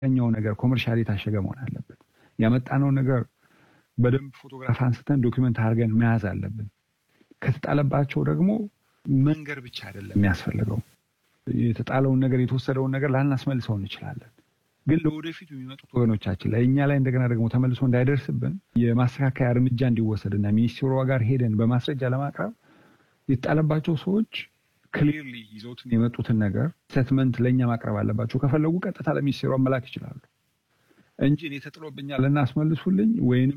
ኛው ነገር ኮመርሻል የታሸገ መሆን አለበት። ያመጣነው ነገር በደንብ ፎቶግራፍ አንስተን ዶኪመንት አድርገን መያዝ አለብን። ከተጣለባቸው ደግሞ መንገር ብቻ አይደለም የሚያስፈልገው። የተጣለውን ነገር የተወሰደውን ነገር ላናስመልሰው እንችላለን። ግን ለወደፊቱ የሚመጡት ወገኖቻችን ላይ እኛ ላይ እንደገና ደግሞ ተመልሶ እንዳይደርስብን የማስተካከያ እርምጃ እንዲወሰድና ሚኒስቴሯ ጋር ሄደን በማስረጃ ለማቅረብ የተጣለባቸው ሰዎች ክሊርሊ ይዘውትን የመጡትን ነገር ስቴትመንት ለእኛ ማቅረብ አለባቸው። ከፈለጉ ቀጥታ ለሚኒስቴሯ መላክ ይችላሉ እንጂ እኔ ተጥሎብኛል እና አስመልሱልኝ ወይንም